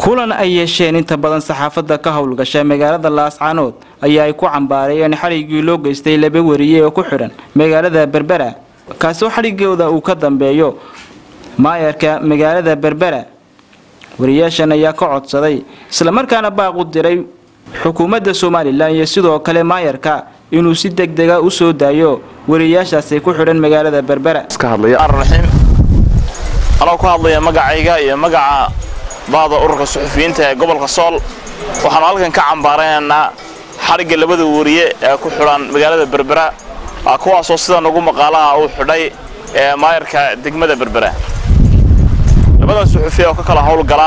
kulan ay yeesheen inta badan saxaafadda ka howlgasha magaalada laascaanood ayaa ay ku cambaarayeen xadhiggii loo geystay laba wariye oo ku xidhan magaalada berbera kaasoo xadhigooda uu ka dambeeyo maayarka magaalada berbera wariyaashan ayaa ka codsaday islamarkaana baaq u diray xukuumadda somalilan iyo sidoo kale maayarka inuu si deg dega u soo daayo wariyaashaasi ku xidhan magaalada berbera raxiim anoo ku hadlaya magacayga iyo magaca baada ururka suxufiyiinta ee gobolka sool waxaanu halkan ka cambaaraynaynaa xadhigga labada wariye ee ku xidhan magaalada berbera kuwaasoo sida nagu maqaalaha uu xidhay ee maayarka degmada berbera labadan suxufiya oo ka kala howlgala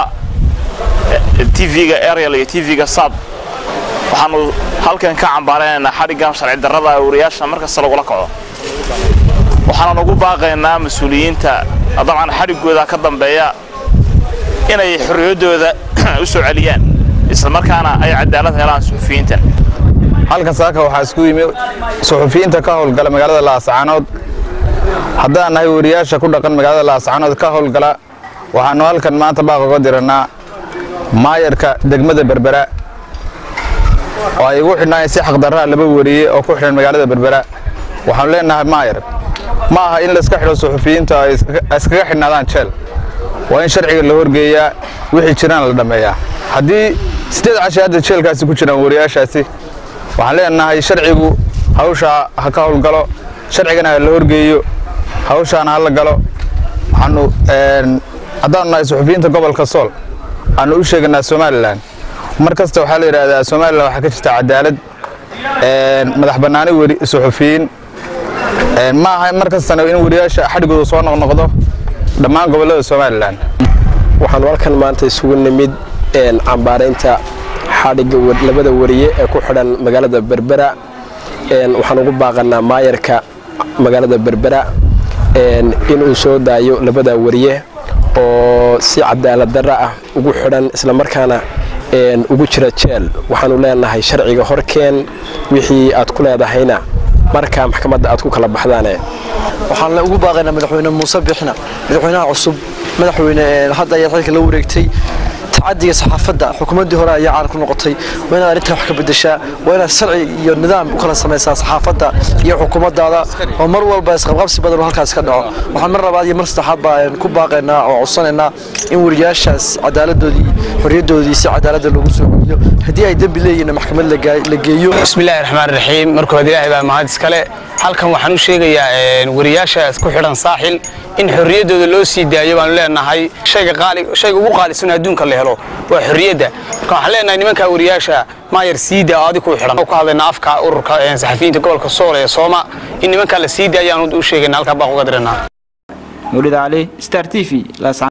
tv-ga ariel iyo tv-ga sad waxaanu halkan ka cambaaraynaynaa xadhiggan sharci darrada ee wariyaasha markasta lagula kaco waxaanan ugu baaqaynaa mas-uuliyiinta dabcan xadhiggooda ka dambeeya inay xorriyaddooda u soo celiyaan islamarkaana ay cadaalad helaan suxufiyiintan halkan saaka waxaa isku yimi suxufiyiinta ka howlgala magaalada laascaanood haddaan nahay wariyaasha ku dhaqan magaalada laascaanood ka howlgala waxaanu halkan maanta baaq uga dirannaa maayarka degmada berbera oo ay igu xidhnaayen si xaqdarraa laba wariye oo ku xidhan magaalada berbera waxaanu leenahay maayar ma aha in layska xidho suxufiyiinta ay iskaga xidhnaadaan jeel waa in sharciga la horgeeyaa wixii jiraan la dhammeeyaa haddii siddeed cashi hadda jeelkaasi ku jiraan wariyaashaasi waxaan leenahay sharcigu hawshaa ha ka howlgalo sharcigana ha la horgeeyo hawshaana ha la galo waxaanu haddaanu nahay suxufiyiinta gobolka sool aanu u sheeganaa somalilan mar kasta waxaa la yidhaahdaa somalilan waxaa ka jirta cadaalad madax bannaani weri suxufiyiin ma aha mar kastana in wariyaasha xadhigooda soo noqnoqdo dhammaan gobollada somalilan waxaanu halkan maanta isugu nimid cambaaraynta xadhigga labada wariye ee ku xidhan magaalada berbera waxaan ugu baaqanaa maayarka magaalada berbera inuu soo daayo labada wariye oo si cadaalad darra ah ugu xidhan islamarkaana ugu jira jeel waxaanu leenahay sharciga horkeen wixii aad ku leedahayna markaa maxkamadda aad ku kala baxdaane waxaan ugu baaqaynaa madaxweyne muuse bixna madaxweynaha cusub madaxweyne hadda ayaa xilka la wareegtay tacadiga saxaafadda xukuumaddii hore ayaa caan ku noqotay waa inaad arrintan wax ka bedeshaa waa inaad sharci iyo nidaam u kala samaysaa saxaafadda iyo xukuumaddaada oo mar walba isqabqabsi badan oo halkaas ka dhaco waxaan mar labaad iyo mar saddexaad baan ku baaqaynaa oo codsanaynaa in wariyaashaas cadaaladdoodii xorriyaddoodii si cadaaladda loogu soo celiyo haddii ay dembi leeyihiin maxkamad la geeyo bismillahi raxmaan raxiim marka hore ilaahay baa mahad iskale halkan waxaan u sheegayaa wariyaashaas ku xidhan saaxil in xorriyaddooda loo sii daayo baanu leenahay shayga qaali shayga ugu qaalisan adduunka la helo waa xorriyadda marka waxaan leenahay nimanka wariyaasha maayar siida oo adig ku xidhan ku hadlayna afka ururka saxafiyiinta gobolka sool ee sooma in nimankaa la sii daayo aanu u sheegayna halkaa baa uga diranaa mawlid cali star t v